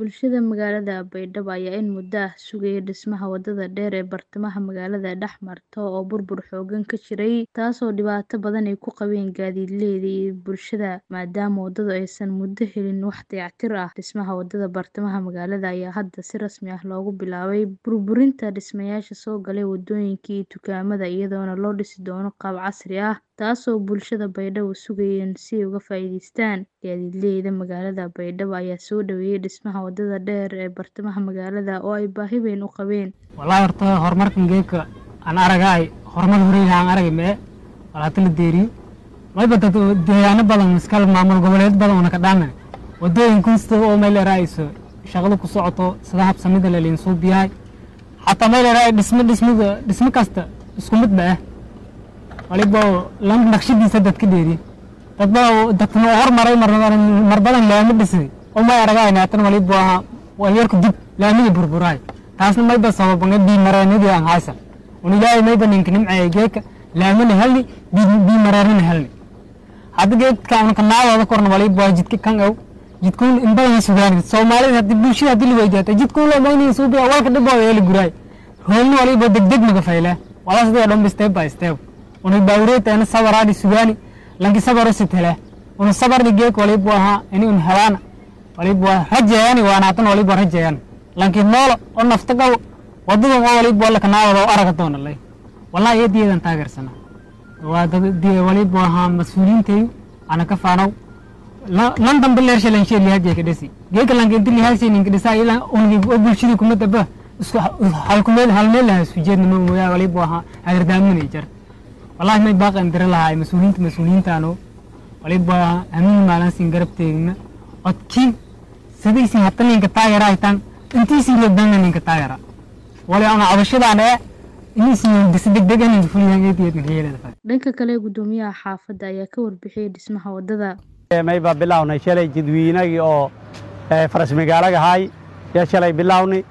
Bulshada magaalada Baydhabo ayaa in muddo ah sugayay dhismaha wadada dheer ee bartamaha magaalada dhex marta oo burbur xooggan ka jiray, taasoo dhibaato badan ay ku qabeen gaadiidleyda iyo bulshada maadaama wadadu aysan muddo helin wax dayactir ah. Dhismaha wadada bartamaha magaalada ayaa hadda si rasmi ah loogu bilaabay burburinta dhismayaasha soo galay wadooyinka iyo dukaamada iyadoona loo dhisi doono qaab casri ah, taasoo bulshada Baydhabo sugayeen si ay uga faa'iidaystaan. Gaadiidleyda magaalada Baydhabo ayaa soo dhaweeyay dhismaha wadada dheer ee bartamaha magaalada oo ay baahi weyn u qabeen. Walahi horta horumarkan geedka aan aragay horumar horey aan aragay mee walaata la deeriyo mayba dad deegaano badan iskala maamul goboleed badan una ka dhaana wadooyin kunsta oo meel raayso shaqada ku socoto sida habsamida la leyn soo biyahay xataa meel raay dhismo dhismada dhismo kasta isku mid ba ah waliba lam naqshadiisa dadka dheeri dad ba dadkana horumaray mar badan laami dhisay oo may aragay naatan waliba waa yarku dib laamiga burburay taasna mayba sababanga bii mareenadii aan haysan un ilaahay mayba ninka nimceeya geedka laamina helni bii mareenana helni hadda geedka una kanaadooda korna waliba jidka kan ow jidkuun in badan sugaan soomaalida hadii bulshada hadii la weydiyaata jidkuun loo maynay suubiya walka dhibooda ee la guraay hoolna waliba degdeg naga fayle wala sidoo dhan step by step una baawreetana sabaraadi sugaani lanki sabaro sitele una sabarni geek waliba ahaa ini un helaana waliba rajeeyani waanaatan waliba rajeeyani lanki noolo oo nafta qabo wadadan oo waliba wala kanaawada oo araga doona lay wallahi eediyeedan taageersana waa dad waliba ahaa mas-uuliyiintayu ana ka faanow lan dambe leersha lan shee lihaajee ka dhisi geeka lanka inti lihaashe ninka dhisa ila ungi oo bulshada kuma daba isku halkumeel halmeel lahaa isku jeedna ma mooyaa waliba ahaa hagardaamina jar wallahi may baaqan dira lahaa mas-uuliyiinta mas-uuliyiintaano waliba amiin maalansin garab teegna odkiin sidaysin hata ninka taagera haytaan intiisin lebdana ninka taagera wali ana cabashadaana ee inaysin disi degdeg ninka fuliyaangeediyeedna kayeelada dhanka kale gudoomiyaha xaafadda ayaa ka warbixiyay dhismaha wadada mayba bilownay shalay jadwiinagii oo faras magaalaga ahay yaa shalay bilownay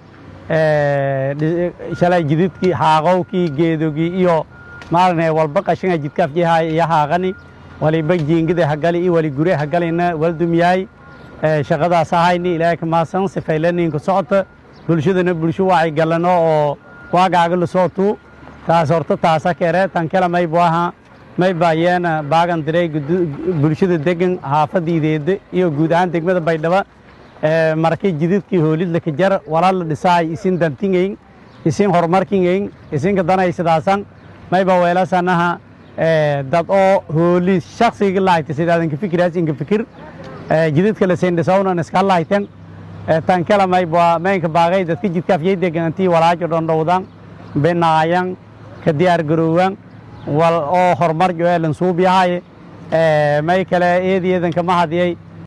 shalay jididkii haaqowkii geedogii iyo maalinay walba qashinga jidkaafjihay iyo haaqani waliba jiingida hagali iyo wali gure hagalina waldumyahay shaqadaas ahayni ilaahay ka maasan sifaylaninka socota bulshadana bulsho wacyi galano oo waagaaga lasootu taas horta taasa kere tan kale maybu ahaa mayba yeena baagan diray bulshada degan haafadiideeda iyo guud ahaan degmada baydhabo markay jididkii hoolidla ka jar walaa la dhisaay isin dantingeyn isin horumarkingeyn isinka danaysidaasan mayba weelasanaha dad oo hooli shaksiga lahayta sidaadan ka fikiraas inka fikir jididka lasin dhisawnan iska lahayten tan kala mayba maynka baagay dadka jidkaafyay degan intii walaajo dhondhowdan binaayan ka diyaar garoowan wal oo horumar joelan suubiyahay may kale eediyeedan kama hadiyay